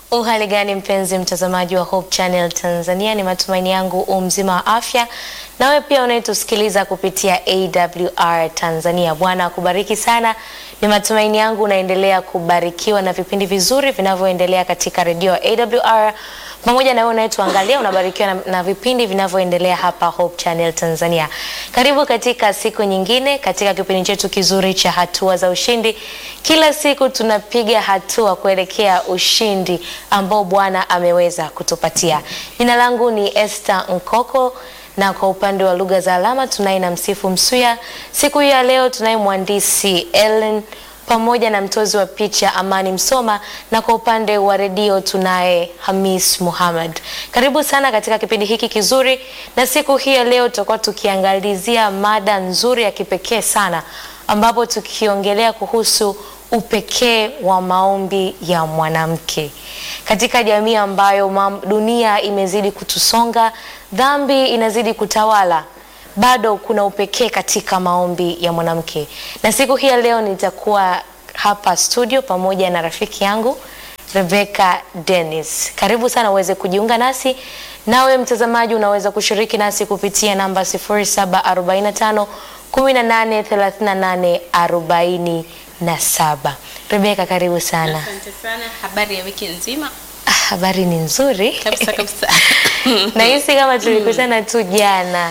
Uhali gani mpenzi mtazamaji wa Hope Channel Tanzania, ni matumaini yangu u mzima wa afya, nawe pia unayetusikiliza kupitia AWR Tanzania. Bwana akubariki sana. Ni matumaini yangu unaendelea kubarikiwa na vipindi vizuri vinavyoendelea katika redio ya AWR pamoja na wewe unayetuangalia unabarikiwa na, na vipindi vinavyoendelea hapa Hope Channel Tanzania. Karibu katika siku nyingine katika kipindi chetu kizuri cha hatua za ushindi. Kila siku tunapiga hatua kuelekea ushindi ambao Bwana ameweza kutupatia. Jina langu ni Esther Nkoko na kwa upande wa lugha za alama tunaye na Msifu Msuya. Siku hii ya leo tunaye mhandisi Ellen pamoja na mtozi wa picha Amani Msoma, na kwa upande wa redio tunaye Hamis Muhammad. Karibu sana katika kipindi hiki kizuri, na siku hii ya leo tutakuwa tukiangalizia mada nzuri ya kipekee sana, ambapo tukiongelea kuhusu upekee wa maombi ya mwanamke katika jamii ambayo mam, dunia imezidi kutusonga, dhambi inazidi kutawala bado kuna upekee katika maombi ya mwanamke, na siku hii ya leo nitakuwa hapa studio pamoja na rafiki yangu Rebecca Dennis. Karibu sana uweze kujiunga nasi, nawe mtazamaji unaweza kushiriki nasi kupitia namba 0745 18 38 47. Rebecca, karibu sana. Asante sana. Habari ya wiki nzima? Ah, habari ni nzuri Kabisa kabisa. nahisi kama tulikutana tu jana.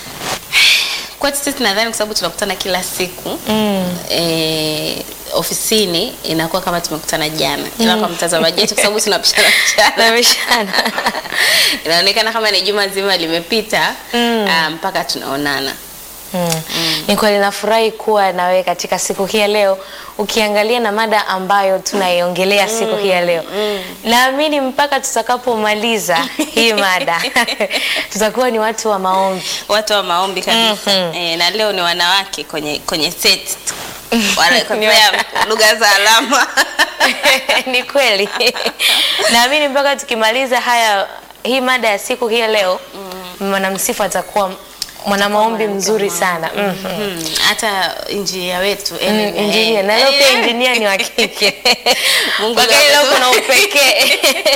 Kwetu sisi nadhani kwa sababu tunakutana kila siku Mm. eh, ofisini inakuwa kama tumekutana jana, ila kwa mtazamaji wetu kwa sababu tunapishana mchana Tunapishana. inaonekana kama ni juma zima limepita Mm. ah, mpaka tunaonana. Mm. Ni kweli nafurahi kuwa na wewe katika siku hii ya leo ukiangalia na mada ambayo tunaiongelea siku hii ya leo. Naamini mpaka tutakapomaliza hii mada tutakuwa ni watu wa maombi. Watu wa maombi kabisa. Mhm. Eh, na leo ni wanawake kwenye kwenye set Ni wanakotea lugha za alama Ni kweli. Naamini mpaka tukimaliza haya hii mada ya siku hii ya leo mwanamsifu atakuwa mwana maombi mzuri sana. Mhm. Hmm, hata injinia wetu Mm, Ellen, injinia eh, na leo pia eh, injinia ni wa kike. Mungu Kwa kweli leo ametu- kuna upekee.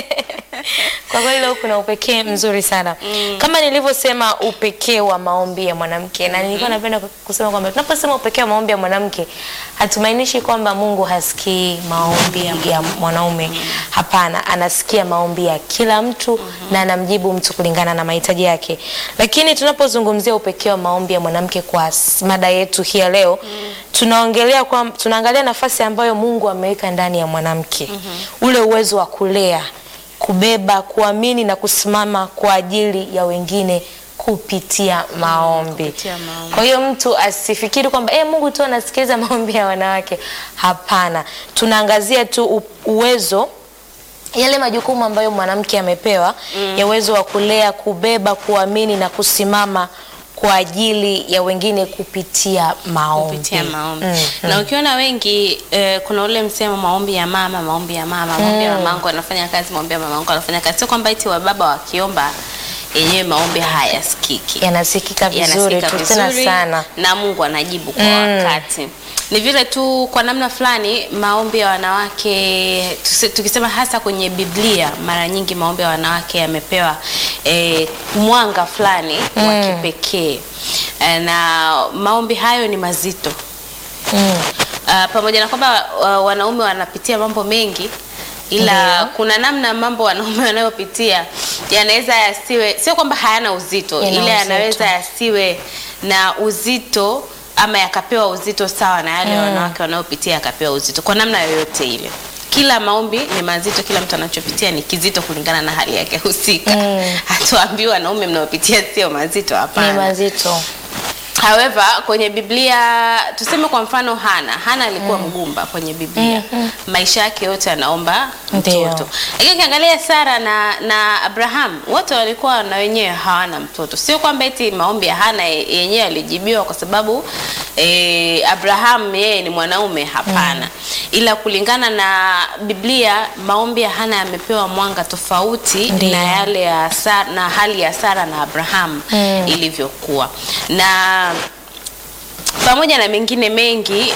Kwa kweli leo kuna upekee mzuri sana. Kama nilivyosema upekee wa maombi ya mwanamke na nilikuwa napenda kusema kwamba tunaposema upekee wa maombi ya mwanamke hatumaanishi kwamba Mungu hasikii maombi ya mwanaume. Hapana, anasikia maombi ya kila mtu na anamjibu mtu kulingana na mahitaji yake. Lakini tunapozungumzia upekee wa maombi ya mwanamke kwa s- mada yetu hii ya leo, tunaongelea kwa tunaangalia nafasi ambayo Mungu ameweka ndani ya mwanamke. Ule uwezo wa kulea, kubeba, kuamini na kusimama kwa ajili ya wengine kupitia maombi. kupitia maombi. Kwa hiyo mtu asifikiri kwamba eh, Mungu tu anasikiliza maombi ya wanawake. Hapana, tunaangazia tu u- uwezo yale majukumu ambayo mwanamke amepewa ya uwezo wa kulea, kubeba, kuamini na kusimama kwa ajili ya wengine kupitia maombi. kupitia maombi Mm, na ukiona wengi eh, kuna ule msemo maombi ya mama maombi ya mama maombi ya mamangu anafanya kazi maombi ya mamangu anafanya kazi sio kwamba eti wababa wakiomba yenyewe maombi hayasikiki Yanasikika vizuri yanasikika tu tena vizuri sana. na Mungu anajibu kwa Mm. wakati. Ni vile tu kwa namna fulani maombi ya wanawake tusi- tukisema hasa kwenye Biblia, mara nyingi maombi ya wanawake yamepewa eh, mwanga fulani wa kipekee eh, na maombi hayo ni mazito Mm. Uh, pamoja na kwamba uh, wanaume wanapitia mambo mengi ila Ndiyo. kuna namna mambo wanaume wanayopitia yanaweza yasiwe, sio kwamba hayana uzito, Yana ila uzito. yanaweza yasiwe na uzito ama yakapewa uzito sawa na yale wanawake wanayopitia yakapewa uzito kwa namna yoyote ile. Kila maombi ni mazito, kila mtu anachopitia ni kizito kulingana na hali yake husika. Hatuambiwi wanaume mnayopitia sio mazito, Ni hapana. mazito. However, kwenye Biblia tuseme kwa mfano Hana, Hana alikuwa mgumba kwenye Biblia. Maisha yake yote anaomba Ndiyo. mtoto. Lakini ukiangalia Sara na na Abraham, wote walikuwa na wenyewe hawana mtoto. Sio kwamba eti maombi ya Hana ye- yenyewe yalijibiwa kwa sababu eh, Abraham yeye ni mwanaume, hapana. Ila kulingana na Biblia maombi ya Hana yamepewa mwanga tofauti Ndiyo. na yale ya Sara, na hali ya Sara na Abraham Mm. ilivyokuwa na pamoja na mengine mengi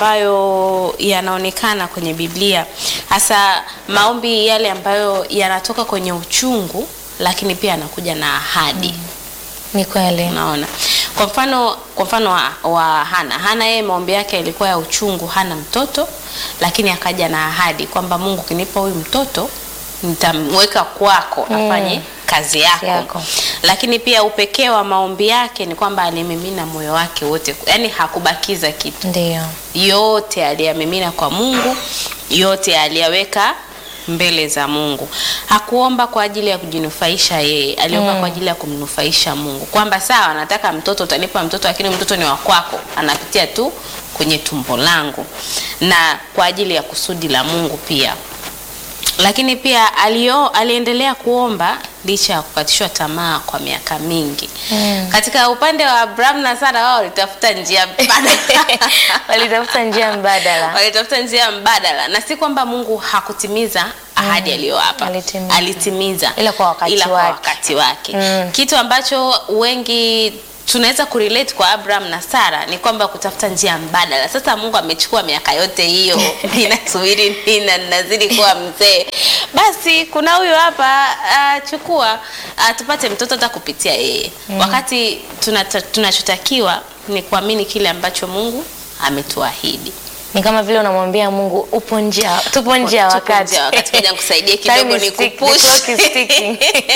ambayo yanaonekana kwenye Biblia, hasa maombi yale ambayo yanatoka kwenye uchungu, lakini pia yanakuja na ahadi. Ni kweli. Unaona, kwa mfano kwa mfano wa, wa Hana. Hana yeye maombi yake yalikuwa ya uchungu, hana mtoto, lakini akaja na ahadi kwamba Mungu, ukinipa huyu mtoto nitamweka kwako afanye kazi yako. Yako. Lakini pia upekee wa maombi yake ni kwamba alimimina moyo wake wote, yaani hakubakiza kitu Ndio. yote aliyamimina kwa Mungu, yote aliyaweka mbele za Mungu. Hakuomba kwa ajili ya kujinufaisha yeye, aliomba kwa ajili ya kumnufaisha Mungu, kwamba sawa, nataka mtoto, utanipa mtoto, lakini mtoto ni wa kwako, anapitia tu kwenye tumbo langu, na kwa ajili ya kusudi la Mungu pia lakini pia alio, aliendelea kuomba licha ya kukatishwa tamaa kwa miaka mingi. Mm. Katika upande wa Abraham na Sara, wao walitafuta njia mbadala Walitafuta njia mbadala. walitafuta njia mbadala, na si kwamba Mungu hakutimiza ahadi aliyowapa, Alitimiza. alitimiza Ila kwa wakati ila kwa wake. wakati wake. Mm. Kitu ambacho wengi tunaweza kurelate kwa Abraham na Sara ni kwamba kutafuta njia mbadala. Sasa Mungu amechukua miaka yote hiyo, ninasubiri nini na ninazidi kuwa mzee, basi kuna huyu hapa uh, chukua uh, tupate mtoto hata kupitia yeye wakati tunata- tunachotakiwa ni kuamini kile ambacho Mungu ametuahidi. Ni kama vile unamwambia Mungu upo njia, tupo nje ya Tupo wakati. nje ya wakati, ngoja nikusaidie Time kidogo, is tick- the nikupush. clock is ticking.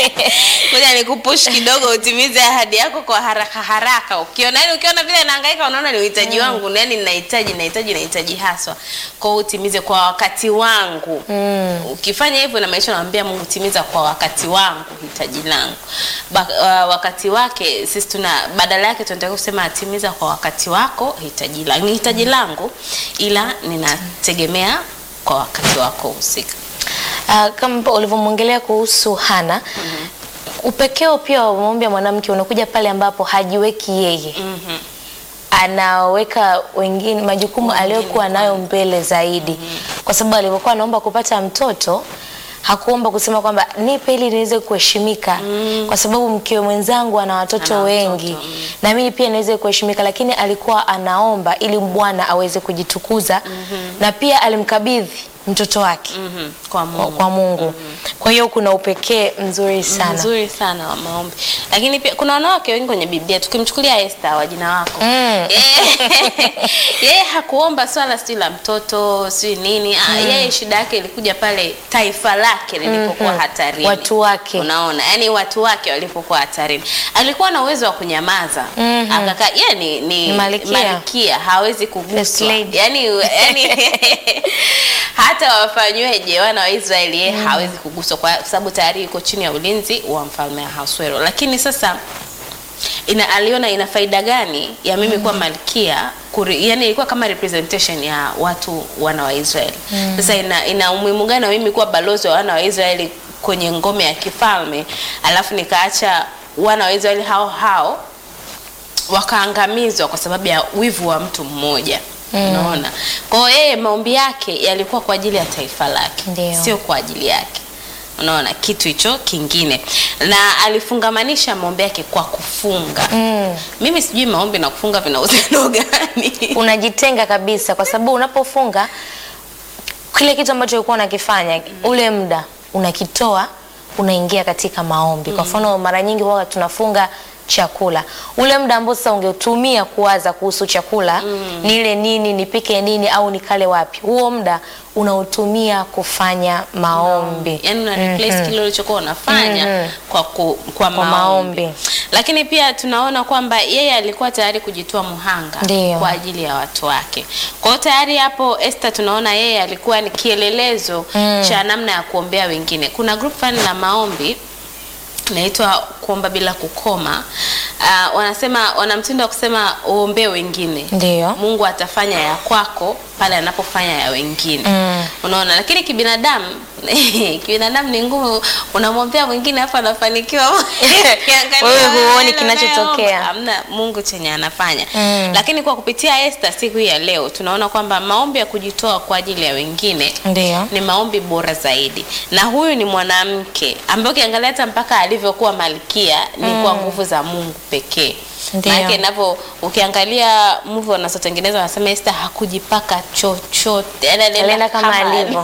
Ngoja nikupush kidogo utimize ahadi yako kwa haraka haraka. Ukiona yani, ukiona vile nahangaika, unaona ni uhitaji wangu, yani ninahitaji ninahitaji ninahitaji haswa, kwa hiyo utimize kwa wakati wangu. Mm. Ukifanya hivyo na maisha, namwambia Mungu, timiza kwa wakati wangu hitaji langu. Ba, uh, wakati wake sisi tuna badala yake tunataka kusema atimiza kwa wakati wako hitaji langu. Ni hitaji langu, ila ninategemea kwa wakati wako husika. Ah, kama ulivyomwongelea kuhusu Hana, upekeo pia wa maombi ya mwanamke unakuja pale ambapo hajiweki yeye, Mhm. anaweka wengine majukumu aliyokuwa nayo mbele zaidi, kwa sababu alivyokuwa anaomba kupata mtoto hakuomba kusema kwamba nipe ili niweze kuheshimika, kwa sababu mkewe mwenzangu ana watoto Ana wengi watoto, mm. na mimi pia niweze kuheshimika, lakini alikuwa anaomba ili Bwana aweze kujitukuza na pia alimkabidhi mtoto wake Mhm. Kwa kwa, Mungu. kwa Mungu. Kwa hiyo kuna upekee mzuri sana. Mzuri sana wa maombi, lakini pia kuna wanawake wengi kwenye Biblia. Tukimchukulia Esther wa jina wako Mm. Yeye- yeye hakuomba swala sijui la mtoto sijui nini ah, yeye shida yake ilikuja pale taifa lake lilipokuwa hatarini, Watu wake. unaona, yani watu wake walipokuwa hatarini, alikuwa na uwezo wa kunyamaza Mhm. akakaa. Yeye ni, ni, Ni malkia. malkia, hawezi First kuguswa lady. yani, yani hata wafanyweje wana wa Israeli yeye hawezi kuguswa kwa sababu tayari yuko chini ya ulinzi wa mfalme Ahasuero. Lakini sasa ina, aliona ina faida gani ya mimi kuwa malkia kuri, yani ilikuwa kama representation ya watu wana wa Israeli. Sasa ina, ina umuhimu gani wa mimi kuwa balozi wa wana wa Israeli kwenye ngome ya kifalme alafu nikaacha wana wa Israeli hao hao wakaangamizwa kwa sababu ya wivu wa mtu mmoja. Unaona, kwa hiyo yeye maombi yake yalikuwa kwa ajili ya taifa lake, Ndio. sio kwa ajili yake. Unaona kitu hicho kingine, na alifungamanisha maombi yake kwa kufunga. Mm. Mimi sijui maombi na kufunga vina uhusiano gani? Unajitenga kabisa kwa sababu unapofunga kile kitu ambacho ulikuwa unakifanya ule muda unakitoa unaingia katika maombi. Kwa mfano mara nyingi huwa tunafunga chakula. Ule muda ambao sasa ungetumia kuwaza kuhusu chakula, nile nini, nipike nini au nikale wapi. Huo muda unautumia kufanya maombi. yani una replace kile ulichokuwa unafanya Mhm. kwa, ku, kwa, Kwa maombi. maombi. Lakini pia tunaona kwamba yeye alikuwa tayari kujitoa muhanga Ndio. kwa ajili ya watu wake. Kwa hiyo tayari hapo Esther tunaona yeye alikuwa ni kielelezo cha namna ya kuombea wengine. Kuna group fulani la maombi naitwa kuomba bila kukoma. Uh, wanasema wana mtindo wa kusema uombee wengine Ndio. Mungu atafanya ya kwako pale anapofanya ya wengine. Mm. Unaona, lakini kibinadamu kibinadamu ni ngumu, unamwombea mwingine afu anafanikiwa. Ukiangalia Wewe huoni wale kinachotokea. wanaoomba, Hamna Mungu chenye anafanya. Mm. Lakini kwa kupitia Esther siku hii ya leo tunaona kwamba maombi ya kujitoa kwa ajili ya wengine Ndio. ni maombi bora zaidi, na huyu ni mwanamke ambaye ukiangalia hata mpaka alivyokuwa malkia ni kwa nguvu za Mungu pekee. Ndio. Maana inapo ukiangalia movie wanazotengeneza wanasema Esther hakujipaka chochote, yani Alienda kama alivyo.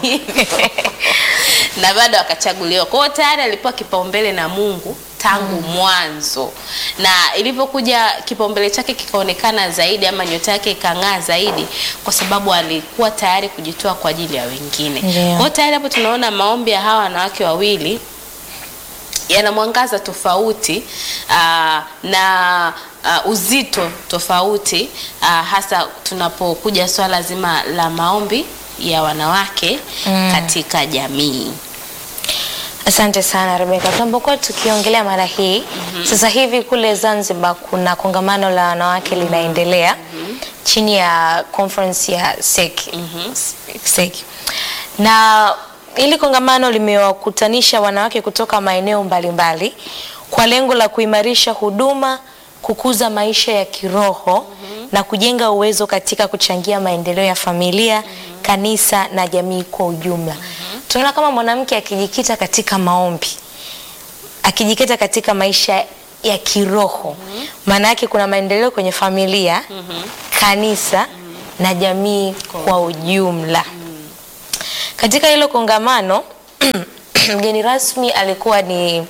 na bado akachaguliwa. Kwa hiyo tayari alipewa kipaumbele na Mungu tangu mwanzo, na ilivyokuja kipaumbele chake kikaonekana zaidi ama nyota yake ikang'aa zaidi, kwa sababu alikuwa tayari kujitoa kwa ajili ya wengine. Ndio. Kwa hiyo tayari hapo tunaona maombi ya hawa wanawake wawili yana mwangaza tofauti aa, na aa, uzito tofauti aa, hasa tunapokuja swala zima la maombi ya wanawake katika jamii. Asante sana Rebeka. Tunapokuwa tukiongelea mara hii sasa hivi kule Zanzibar kuna kongamano la wanawake linaendelea chini ya conference ya SEC. SEC. Na hili kongamano limewakutanisha wanawake kutoka maeneo mbalimbali kwa lengo la kuimarisha huduma, kukuza maisha ya kiroho na kujenga uwezo katika kuchangia maendeleo ya familia, kanisa na jamii kwa ujumla. Tunaona kama mwanamke akijikita katika maombi, akijikita katika maisha ya kiroho, maana yake kuna maendeleo kwenye familia, kanisa na jamii kwa ujumla. Katika hilo kongamano mgeni rasmi alikuwa ni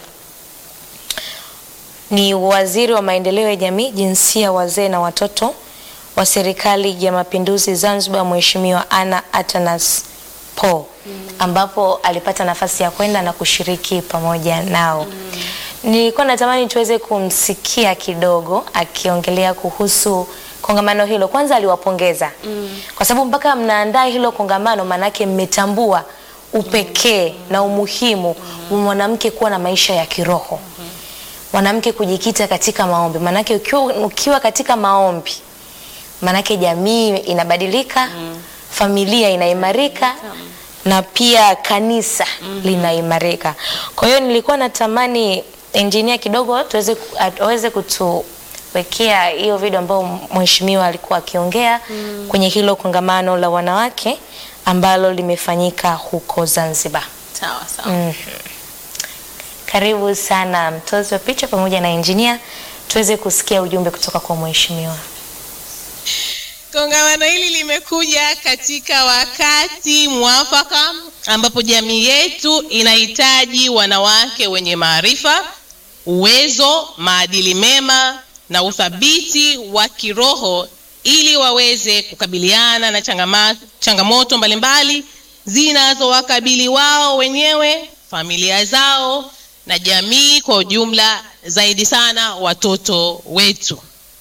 ni waziri wa maendeleo ya jamii, jinsia, wazee na watoto wa serikali ya mapinduzi Zanzibar, Mheshimiwa Anna Atanas Po, ambapo alipata nafasi ya kwenda na kushiriki pamoja nao. Nilikuwa natamani tuweze kumsikia kidogo akiongelea kuhusu kongamano hilo. Kwanza aliwapongeza kwa sababu mpaka mnaandaa hilo kongamano, maanake mmetambua upekee na umuhimu wa mwanamke kuwa na maisha ya kiroho mwanamke kujikita katika maombi, maanake ukiwa, ukiwa katika maombi maanake jamii inabadilika, familia inaimarika na pia kanisa linaimarika. Kwa hiyo nilikuwa natamani engineer kidogo tuweze aweze kutuwekea hiyo video ambayo mheshimiwa alikuwa akiongea kwenye hilo kongamano la wanawake ambalo limefanyika huko Zanzibar. Sawa sawa. Karibu sana mtozi wa picha pamoja na engineer tuweze kusikia ujumbe kutoka kwa mheshimiwa. Kongamano hili limekuja katika wakati mwafaka ambapo jamii yetu inahitaji wanawake wenye maarifa, uwezo, maadili mema na uthabiti wa kiroho ili waweze kukabiliana na changama, changamoto mbalimbali zinazowakabili wao wenyewe, familia zao na jamii kwa ujumla, zaidi sana watoto wetu.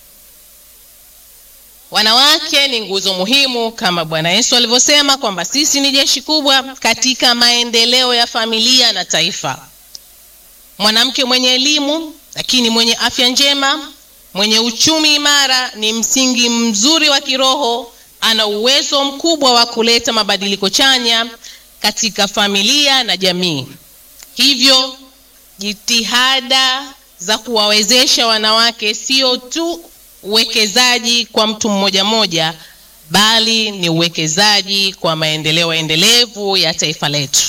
Wanawake ni nguzo muhimu kama Bwana Yesu alivyosema kwamba sisi ni jeshi kubwa katika maendeleo ya familia na taifa. Mwanamke mwenye elimu lakini mwenye afya njema, mwenye uchumi imara ni msingi mzuri wa kiroho, ana uwezo mkubwa wa kuleta mabadiliko chanya katika familia na jamii. Hivyo jitihada za kuwawezesha wanawake sio tu uwekezaji kwa mtu mmoja mmoja, bali ni uwekezaji kwa maendeleo endelevu ya taifa letu.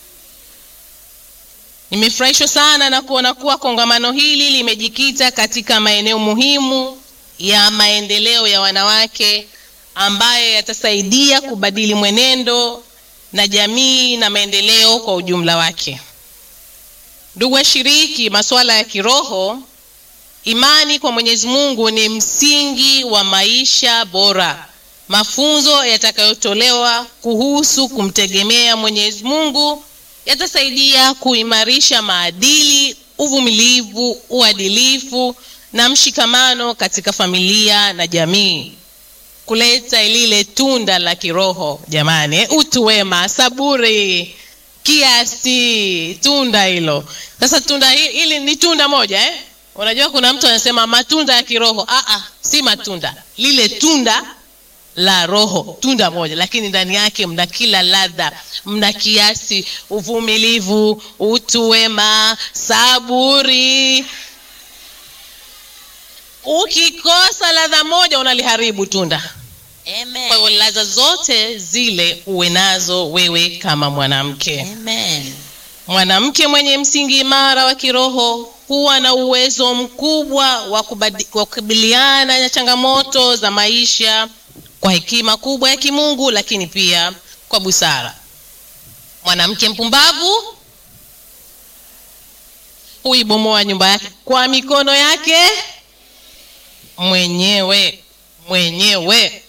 Nimefurahishwa sana na kuona kuwa kongamano hili limejikita katika maeneo muhimu ya maendeleo ya wanawake ambayo yatasaidia kubadili mwenendo na jamii na maendeleo kwa ujumla wake. Ndugu washiriki, masuala ya kiroho, imani kwa Mwenyezi Mungu ni msingi wa maisha bora. Mafunzo yatakayotolewa kuhusu kumtegemea Mwenyezi Mungu yatasaidia kuimarisha maadili, uvumilivu, uadilifu na mshikamano katika familia na jamii, kuleta lile tunda la kiroho jamani, utu wema, saburi, kiasi, tunda hilo. Sasa tunda hi- hili ni tunda moja eh? Unajua kuna mtu anasema matunda ya kiroho. Ah, ah, si matunda, lile tunda la roho, tunda moja, lakini ndani yake mna kila ladha, mna kiasi, uvumilivu, utu wema, saburi. Ukikosa ladha moja unaliharibu tunda. Amen. Kwa hivyo ladha zote zile uwe nazo wewe kama mwanamke. Amen. Mwanamke mwenye msingi imara wa kiroho kuwa na uwezo mkubwa wa kubadi- wa kukabiliana na changamoto za maisha kwa hekima kubwa ya kimungu, lakini pia kwa busara. Mwanamke mpumbavu huibomoa nyumba yake kwa mikono yake mwenyewe mwenyewe.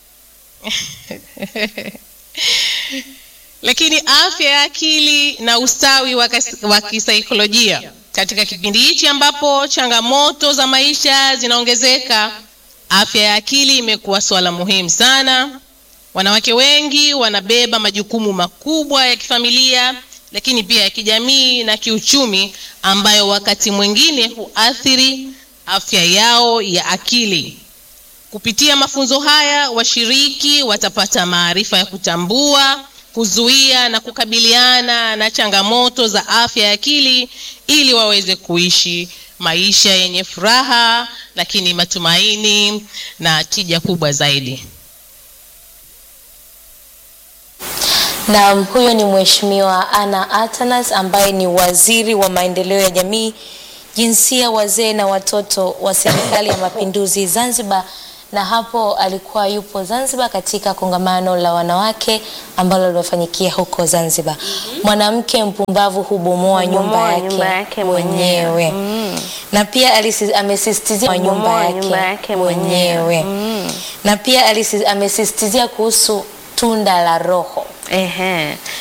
Lakini afya ya akili na ustawi wa kas- wa kisaikolojia katika kipindi hichi ambapo changamoto za maisha zinaongezeka, afya ya akili imekuwa swala muhimu sana. Wanawake wengi wanabeba majukumu makubwa ya kifamilia, lakini pia ya kijamii na kiuchumi, ambayo wakati mwingine huathiri afya yao ya akili. Kupitia mafunzo haya, washiriki watapata maarifa ya kutambua, kuzuia na kukabiliana na changamoto za afya ya akili ili waweze kuishi maisha yenye furaha, lakini matumaini na tija kubwa zaidi. Na huyo ni Mheshimiwa Anna Atanas ambaye ni waziri wa maendeleo ya jamii, jinsia, wazee na watoto wa Serikali ya Mapinduzi Zanzibar, na hapo alikuwa yupo Zanzibar katika kongamano la wanawake ambalo limefanyikia huko Zanzibar. Mwanamke mpumbavu hubomoa nyumba Hubomoa yake, nyumba yake mwenyewe. mwenyewe. Na pia alisi- amesisitizia nyumba Hubomoa yake, nyumba yake mwenyewe. mwenyewe. Na pia alisi- amesisitizia kuhusu tunda la Roho. Ehe.